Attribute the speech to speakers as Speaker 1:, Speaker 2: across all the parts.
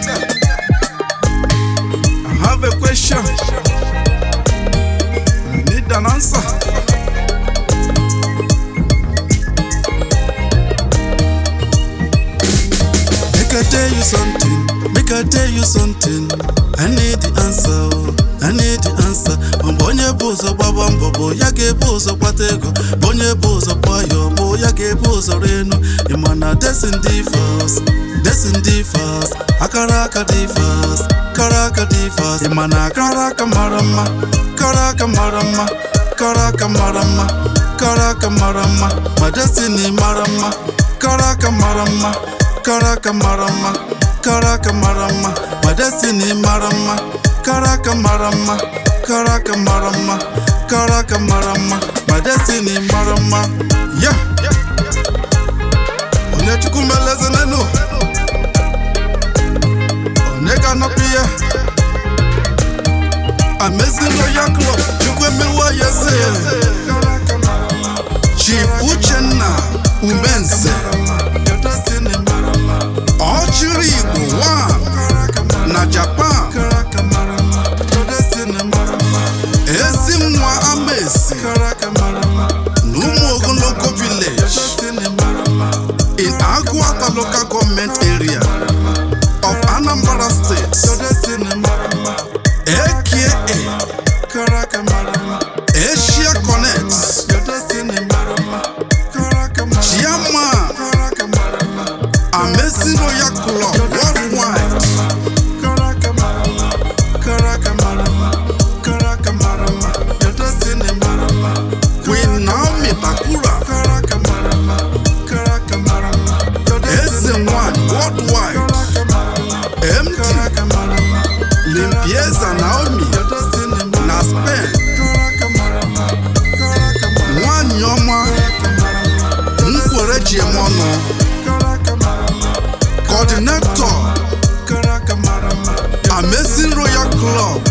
Speaker 1: I have a question. I need an answer. Make I tell you something. Make I tell you something. I need the answer. oh. I need the answer. Mgbe onye bụ ụzọ gbaba mbọ bụ ya ga-ebu ụzọ kpata ego. Mgbe onye bụ ụzọ kpọọ bụ ya ga-ebu ụzọ renu. Ị ma na desin dị fast. Desin dị fast. Akara aka dị fast. Kara aka dị fast. Ị ma na akara aka mara mma. Kara aka mara mma. Kara aka mara mma. Kara aka mara mma. Ma destiny mara mma. Kara aka mara mma. Karaka mara mma, karaka mara mma, ma destiny mara mma, karaka mara mma, karaka mara mma, karaka mara mma, ma destiny mara mma. Yeah. Onye chukwu meleze n'enu, onye ga-anọpụ ya. Amazing Royal Club, chukwu emewa ya eze. Chief Uchenna Umenze. Your destiny mara mma. Ọchịrị Igbo one na Japan ezi nwa Amaesi na ụmụ ogologo village in Agụata local government area of Anambra State aka Asia Connect Chairman Amazing Royal Club Worldwide Queen Naomi Bakura Eze Nwanyị Worldwide MD Limpieza Naomi na Spain Nwanyị ọma Nkwere ji eme ọnụ Coordinator Amazing Royal Club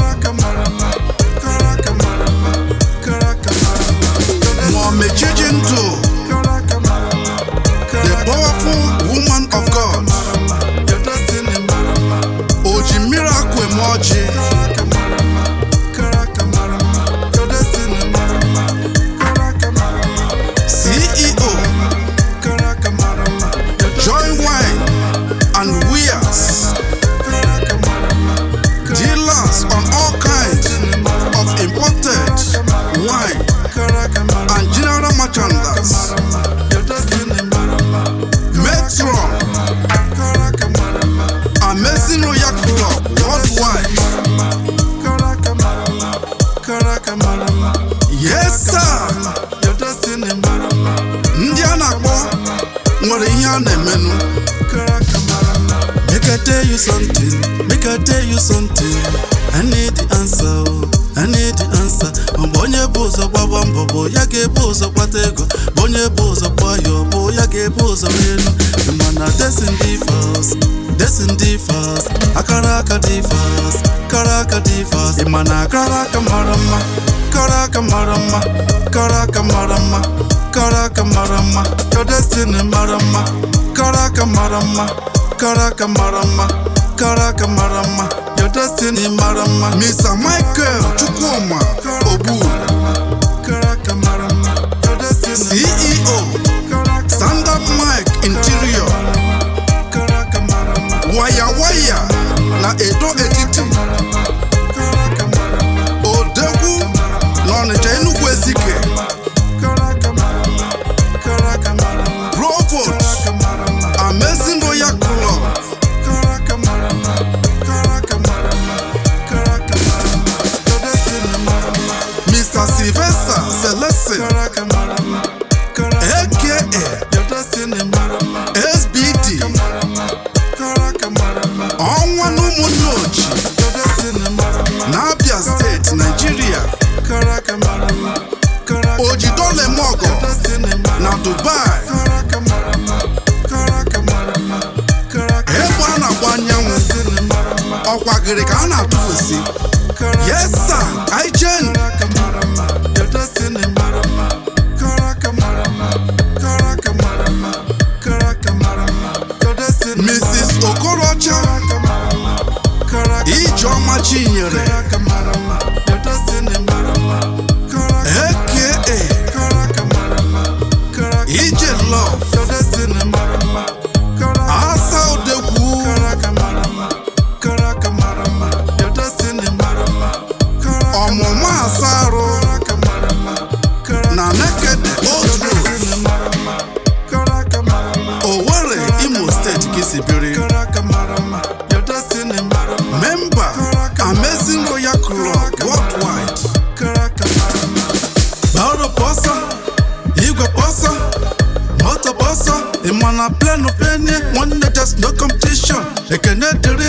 Speaker 1: Mohammed Chijindu The powerful woman of God Oji Miracle Emoji CEO Joy Wine and Wears Dealers on all kinds of imported wine and general merchandise Metron Amazing Royal Club Worldwide Yes sir ndị a na-akpọ nwere ihe a na-emenụ Make I tell you something, make I tell you something. I need the answer, oh, I need the answer. Mgbe onye bụ ụzọ gbaba mbọ bụ ya ga-ebu ụzọ kpata ego. Mgbe onye bụ ụzọ kpọọ bụ ya ga-ebu ụzọ elu. Mana desin dị fast, desin dị fast. Akara aka dị fast, kara aka dị fast. Ị ma na akara aka mara mma, kara aka mara mma, kara aka mara mma, kara aka mara mma. Your destiny mara mma, kara aka mara mma. Karaka mara mma, karaka mara mma, your destiny mara mma. Mr. Michael Chukwuma Obu, CEO, Standard Mike Interior, Waya Waya na Edo Etiti, Odegwu na Ọnịcha Enugu Ezike, Provost, Amazing Royal Club, Mr. Sylvester Celestin, aka SBD, ọnwa na ụmụnne oji na Abia steeti, Nigeria, Ojidolemogo na Dubai, egbe a na-agba anyanwụ ọkwagịrị ka a na-atụfusi yes sir ijen mrs okorocha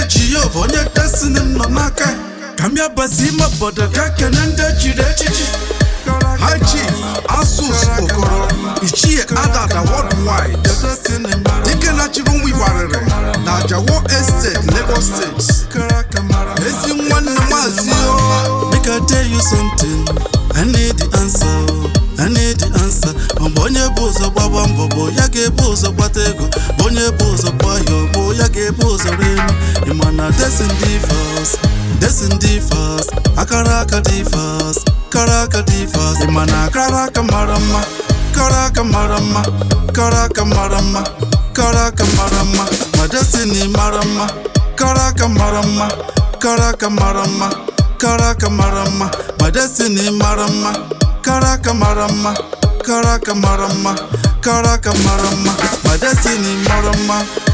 Speaker 1: jehova onye destiny m nọ n'aka ya. ka m bịa bazi ime obodo ka kene ndị echiri echichi High Chief Asus Okoro Ichie Adada Worldwide Dike na-achịrị ụmụ Igbarịrị na Jawo Estate, Lagos State Ezi nwanne maazị o Make I tell you something I need the answer o. I need the answer Ọ bụ onye bụ ụzọ gbaba mbọ bụ ya ga-ebu ụzọ gbata ego bụ onye bụ ụzọ gba ya bụ ya ga-ebu ụzọ renu ịma na desin dị fast desin dị fast akara aka dị fast kara aka dị fast ịma na akara aka mara mma kara aka mara mma kara aka mara mma kara aka mara mma ma destiny mara mma kara aka mara mma kara aka mara mma kara aka mara mma ma destiny mara mma kara aka mara mma kara aka mara mma kara aka mara mma ma destiny mara mma